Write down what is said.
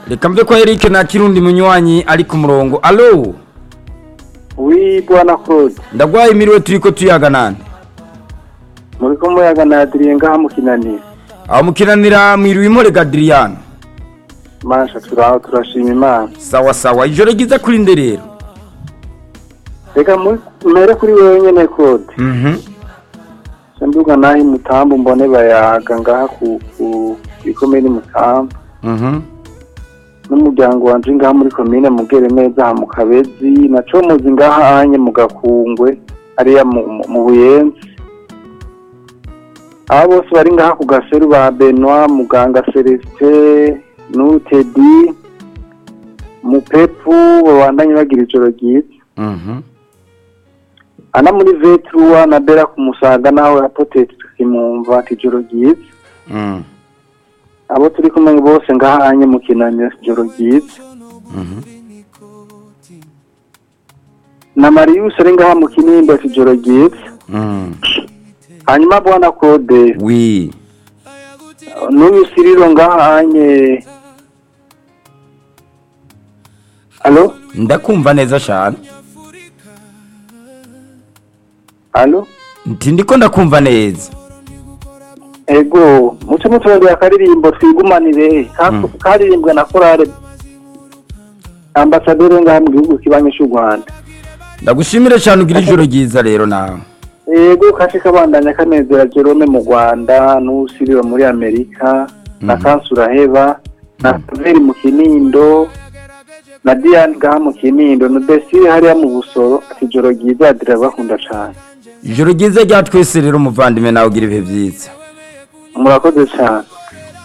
reka mve ko Eric na kirundi munywanyi ari ku murongo alo wi bwana claude ndagwaye imiriwe turiko tuyaga nande muri ko muyaga na adrien ngaha mukinanira aho mukinanira mwiriwe impore gadriyano masha turaho turashima imana sawa sawa ijoro ryiza kuri nde rero reka mu- mpere kuri wewe nyene claude mhm senduga naho mutambu mbone bayaga ngaha ku ku ikomini mutambu mhm n'umuryango wanje ngaha muri komine mugere neza ha mu kabezi naco muzi ngaha anye mu gakungwe hariya mu- mu- mu buyenzi aba bose bari ngaha ku gaseru ba benoit muganga celestin n'utedi mupepu babandanye bagira ijoro ryiza mhm ana muri vetruwa na bera ku musaga nawe apoteti tukimumva ati ijoro ryiza mhm abo turi kumwe bose ngaha anye mu kinaniro ijoro ryiza mhm na Marius ari ngaha mu kinindo ati ijoro ryiza mhm hanyuma bwana Claude wi n'uyu Siriro ngaha anye Alo ndakumva neza cyane Alo nti ndiko ndakumva neza ego muce muturondera akaririmbo twigumanire ka- Mm. karirimbwe na korale ambasaderi ngaha mu gihugu kibanyi cy'u Rwanda ndagushimire cyane ugira ijoro ryiza rero nawe ego kashe kabandanya kanezera Jerome mu Rwanda n'usiriro muri Amerika na Mhm. Kansura Heba na Saveri mu Kinindo na Diane ngaha mu Kinindo na Desire hariya mu Busoro ati ijoro ryiza adira bakunda cane ijoro ryiza rya twese rero umuvandimwe nawe ugira ibihe byiza murakoze cane